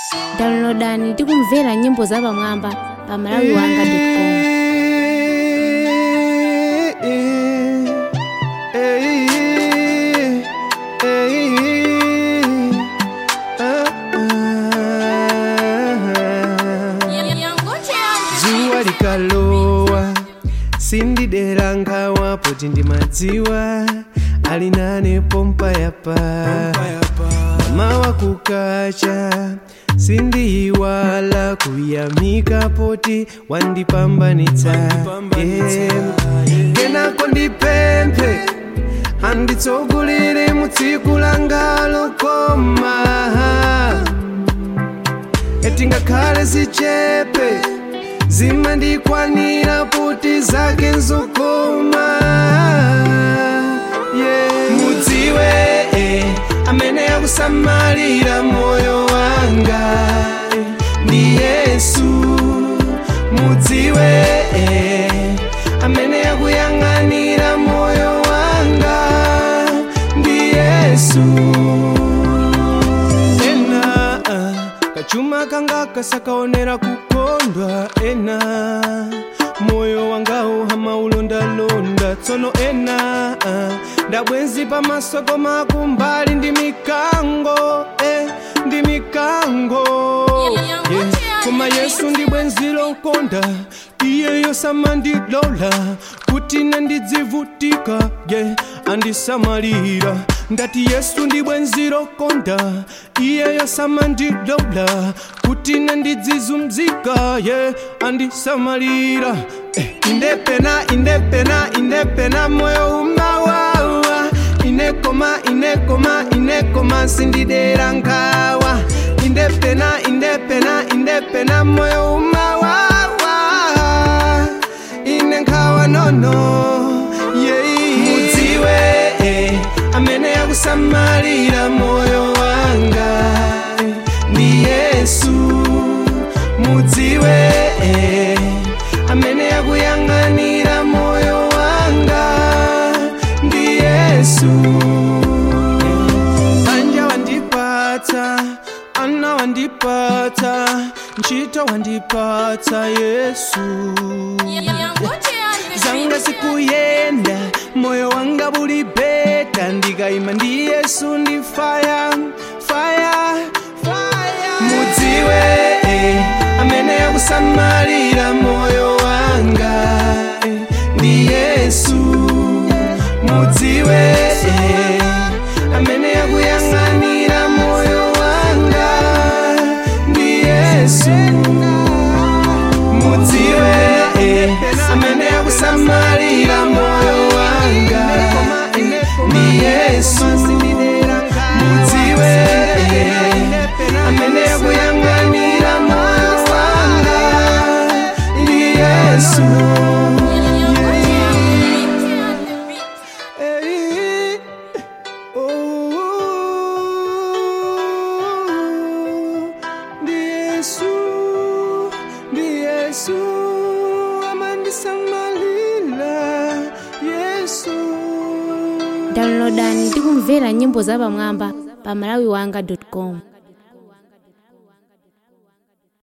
downloadani ndi kumvera nyimbo zapamwamba pa malawiwanga.com zuwa likalowa sindidera nkhawa poti ndimadziwa ali nane pompa yapa mawa kukacha sindiyiwala kuyamika poti wandipambanitsa Yeah. kenako ndipemphe anditsogolere mu tsiku langa lokoma etingakhale zichepe zimandikwanira kuti zake nzokoma yeah. mudziwe eh, amene akusamalira moyo wanga eh, ndi yesu mudziwe eh, amene akuyang'anira moyo wanga ndi yesu ena ah, kachuma kanga kasakaonera kukondwa ena moyo wangawo hamaulondalonda tsono ena ah, ndabwenzi pamaso koma kumbali ndi mikango eh, ndi mikango yeah. koma yesu ndi bwenzi lokonda iyeyo samandilola kuti nandidzivutika ye yeah. andisamalira ndati yesu ndi bwenzi lokonda iyeyo samandilola kuti nandidzizumzika ye yeah. andisamalira eh. indepena indepena indepena moyo umawawa inekoma inekoma inekoma sindidera nkhawa indepena indepena indepena moyo umawawa ine nkhawa nono yeah. mudziwe eh, amene akusamalira moyo wanga eh, ndi yesu mudziwe eh, amene akuyang'anira moyo wanga ndi yesu banja wandipatsa ana wandipatsa ntchito wandipatsa yesu zanga zikuyenda moyo wanga buli beta ndikayima ndi yesu ndi faya faya faya mudziwe eh, amene akusamalira moyo wanga eh, ndi yesu mudziwe eh, amene akuyang'anira moyo wanga ndi yesu mudziwe eh, amene akusamalira moyo wanga ndi yesu mudziwe eh, amene akuyang'anira moyo wanga ndi yesu Eh, oh, ndi yesu ndi yesu amandisamalira yesu downloadani ndi kumvera nyimbo zapamwamba pa malawiwanga.com